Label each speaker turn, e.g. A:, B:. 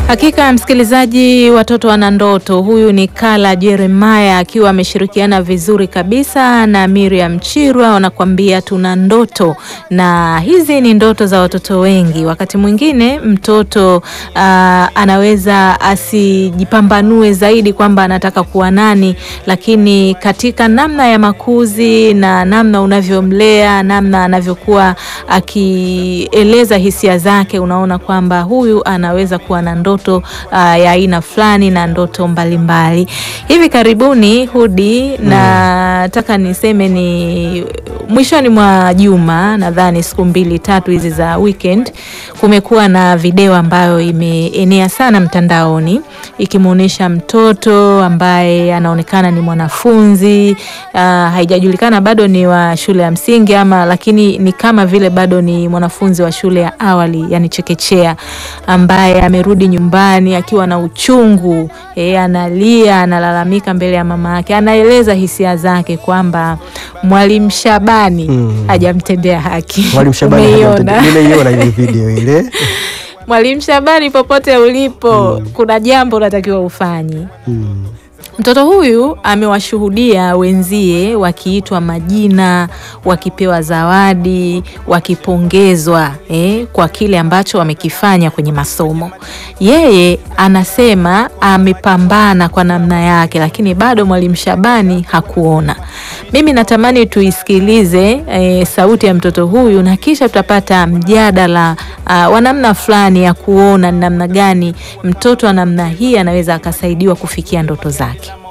A: Hakika msikilizaji, watoto wana ndoto. Huyu ni Kala Jeremiah akiwa ameshirikiana vizuri kabisa na Miriam Chirwa, wanakuambia tuna ndoto, na hizi ni ndoto za watoto wengi. Wakati mwingine mtoto uh, anaweza asijipambanue zaidi kwamba anataka kuwa nani, lakini katika namna ya makuzi na namna unavyomlea, namna anavyokuwa akieleza hisia zake, unaona kwamba huyu anaweza kuwa na ndoto Uh, ya aina fulani na ndoto mbalimbali mbali. Hivi karibuni Hudi, nataka niseme ni mwishoni mwa juma, nadhani siku mbili tatu hizi za weekend, kumekuwa na video ambayo imeenea sana mtandaoni ikimwonyesha mtoto ambaye anaonekana ni mwanafunzi uh, haijajulikana bado ni wa shule ya msingi ama, lakini ni kama vile bado ni mwanafunzi wa shule ya awali, yani chekechea, ambaye amerudi nyumbani akiwa na uchungu e, analia, analalamika mbele ya mama yake, anaeleza hisia zake kwamba Mwalimu Shabani
B: Mm.
A: hajamtendea haki.
B: Mwalimu Shabani
A: Umeiona?
B: hajamtendea- nimeiona ile video ile.
A: Mwalimu Shabani, popote ulipo, kuna jambo unatakiwa ufanye.
B: Mm.
A: Mtoto huyu amewashuhudia wenzie wakiitwa majina, wakipewa zawadi, wakipongezwa eh, kwa kile ambacho wamekifanya kwenye masomo. Yeye anasema amepambana kwa namna yake, lakini bado Mwalimu Shabani hakuona. Mimi natamani tuisikilize eh, sauti ya mtoto huyu na kisha tutapata mjadala uh, wa namna fulani ya kuona ni namna gani mtoto wa namna hii anaweza akasaidiwa kufikia ndoto zake.